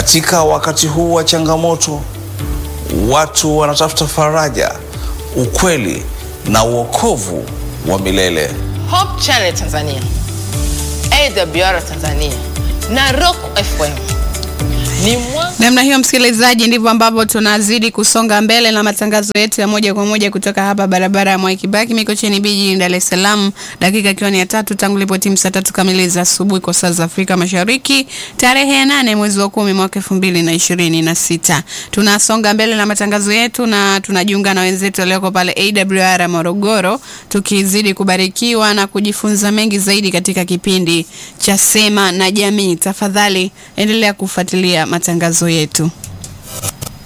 Katika wakati huu wa changamoto, watu wanatafuta faraja, ukweli na uokovu wa milele. Hope Channel Tanzania, AWR Tanzania na Rock FM ni mwanga Namna hiyo msikilizaji, ndivyo ambavyo tunazidi kusonga mbele na matangazo yetu ya moja kwa moja kutoka hapa barabara ya Mwai Kibaki Mikocheni B jijini Dar es Salaam, dakika ikiwa ni ya tatu tangu ilipotimu saa tatu kamili za asubuhi kwa saa za Afrika Mashariki, tarehe ya nane mwezi wa kumi mwaka elfu mbili na ishirini na sita. Tunasonga mbele na matangazo yetu na tunajiunga na wenzetu walioko pale AWR Morogoro, tukizidi kubarikiwa na kujifunza mengi zaidi katika kipindi cha Sema na Jamii. Tafadhali endelea kufuatilia matangazo yetu.